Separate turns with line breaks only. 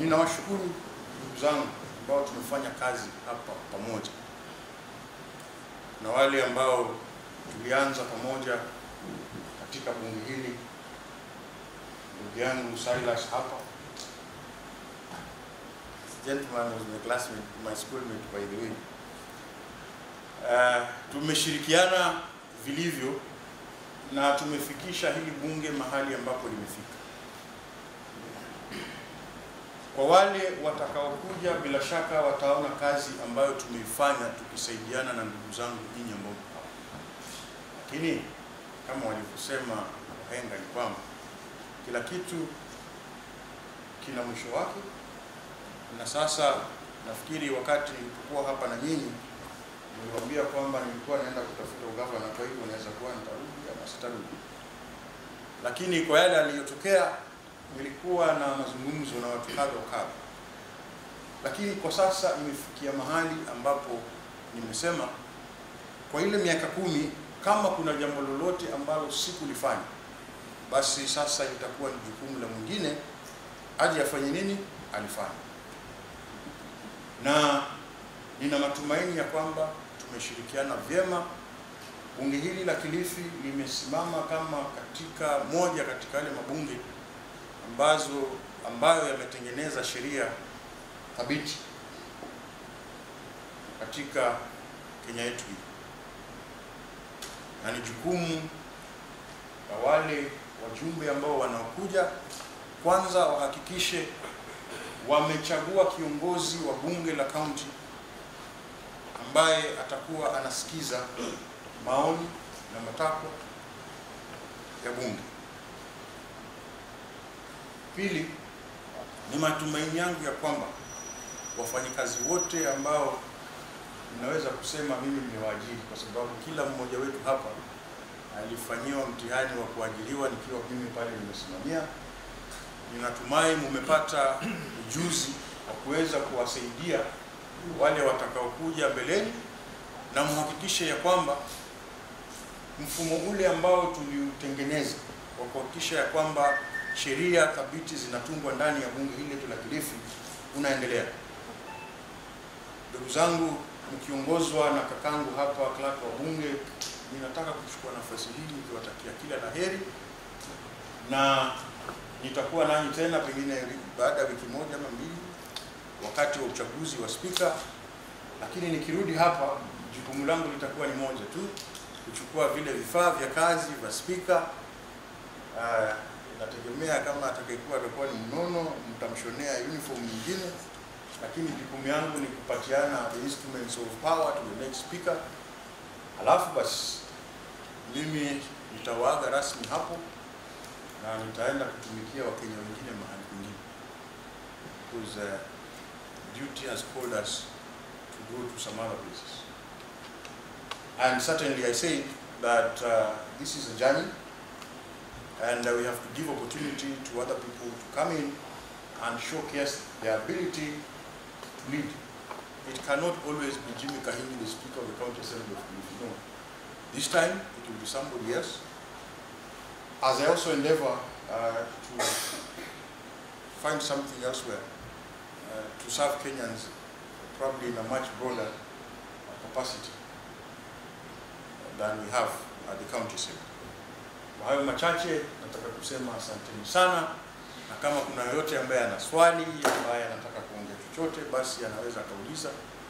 ninawashukuru ndugu zangu ambao tumefanya kazi hapa pamoja na wale ambao tulianza pamoja katika bunge hili, ndugu yangu Silas hapa gentleman was my classmate, my schoolmate by the way. Uh, tumeshirikiana vilivyo na tumefikisha hili bunge mahali ambapo limefika. Kwa wale watakaokuja, bila shaka wataona kazi ambayo tumeifanya tukisaidiana na ndugu zangu nyinyi ambao mko hapa. Lakini kama walivyosema wahenga ni kwamba kila kitu kina mwisho wake, na sasa nafikiri wakati nilipokuwa hapa na nyinyi niliwaambia kwamba nilikuwa naenda kutafuta ugavana, kwa hivyo naweza kuwa nitarudi ama sitarudi, lakini kwa yale aliyotokea nilikuwa na mazungumzo na watu kadha wa kadha, lakini kwa sasa imefikia mahali ambapo nimesema kwa ile miaka kumi, kama kuna jambo lolote ambalo sikulifanya, basi sasa litakuwa ni jukumu la mwingine aje afanye nini, alifanya. Na nina matumaini ya kwamba tumeshirikiana vyema. Bunge hili la Kilifi limesimama kama katika moja katika yale mabunge ambazo ambayo yametengeneza sheria thabiti katika Kenya yetu hii, na ni jukumu la wale wajumbe ambao wanaokuja, kwanza wahakikishe wamechagua kiongozi wa bunge la kaunti ambaye atakuwa anasikiza maoni na matakwa ya bunge. Pili, ni matumaini yangu ya kwamba wafanyikazi wote ambao ninaweza kusema mimi nimewaajiri, kwa sababu kila mmoja wetu hapa alifanyiwa mtihani wa kuajiriwa nikiwa mimi pale nimesimamia. Ninatumai mumepata ujuzi wa kuweza kuwasaidia wale watakaokuja mbeleni, na mhakikishe ya kwamba mfumo ule ambao tuliutengeneza wa kuhakikisha ya kwamba sheria thabiti zinatungwa ndani ya bunge hili letu la Kilifi unaendelea. Ndugu zangu, mkiongozwa na kakangu hapa clerk wa bunge, ninataka kuchukua nafasi hii nikiwatakia kila la heri, na nitakuwa nanyi tena pengine baada ya wiki moja ama mbili wakati wa uchaguzi wa spika, lakini nikirudi hapa jukumu langu litakuwa ni moja tu, kuchukua vile vifaa vya kazi vya spika. Uh, nategemea kama atakayekuwa atakuwa ni mnono, mtamshonea uniform nyingine, lakini jukumu yangu ni kupatiana the instruments of power to the next speaker. Alafu basi mimi nitawaaga rasmi hapo na nitaenda kutumikia Wakenya wengine mahali kwingine because uh, duty has called us to go to some other places. And certainly I say that uh, this is a journey and uh, we have to give opportunity to other people to come in and showcase their ability to lead. It cannot always be Jimmy Kahini, the Speaker of the County Assembly of Kilifi. No. This time it will be somebody else. As I also endeavor uh, to find something elsewhere uh, to serve Kenyans probably in a much broader capacity than we have at the county assembly. Kwa hayo machache nataka kusema asanteni sana, na kama kuna yoyote ambaye ana swali ambaye anataka kuongea chochote, basi anaweza akauliza